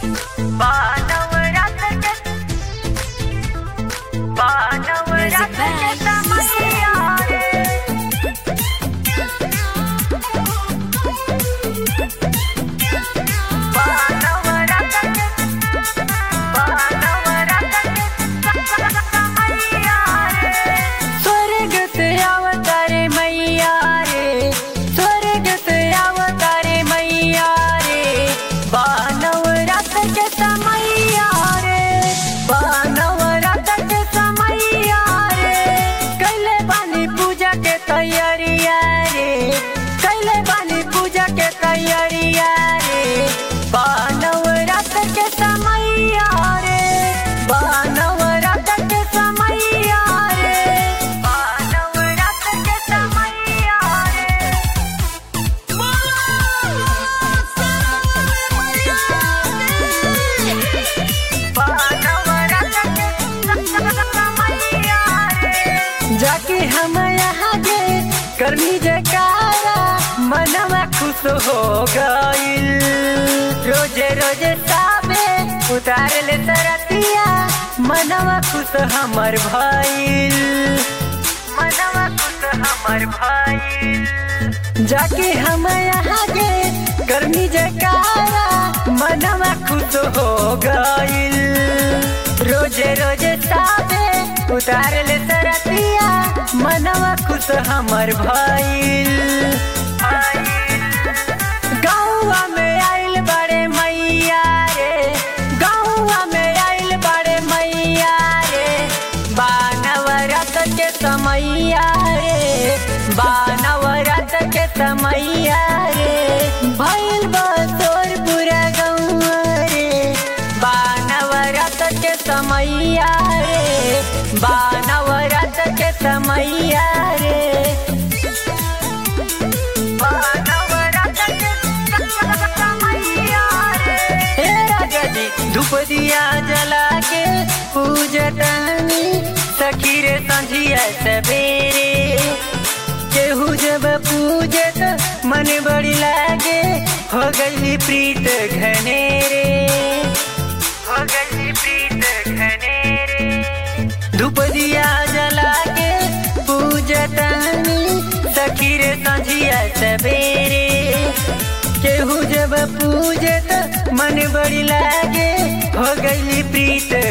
स्वर्ग से अवतारे मैया रे स्वर्ग से अवतारे मैया रे बानव रात के समैया रे बानव रात के समैया रे कैले बानी पूजा के तैयारिया रे कैले बानी पूजा के तैयारिया रे बानव रात के समैया रे बानव रात के समैया रे बानव रात के समैया रे जाके हम यहाँ के करनी जयकारा मनवा खुश हो गईल रोजे रोजे साबे उतार ले तरतिया मनवा खुश हमर भइल मनवा खुश हमर भइल जाके हम यहाँ के गर्मी जयकारा मनवा खुश हो गईल रोजे रोजे साबे उतार ले तरतिया मनवा खुश हमर भइल गौवा में आइल बड़े मैया रे गौवा में आइल बड़े मैया रे बानव रथ के समैया रे बानव रथ के समैया रे भइल बसोर पूरा गौवा रे बानव रथ के समैया रे बानव रथ के समैया रे हे राजा जी धूप दिया जला के पूजतनी सखी रे संझिया सवेरे केहू जब पूजत मन बड़ी लागे हो गई प्रीत घनेरे हो गई प्रीत घनेरे धूप दिया जला के पूजतनी सखी रे संझिया सवेरे केहू जब पूजत मन बड़ी लागे हो गई प्रीत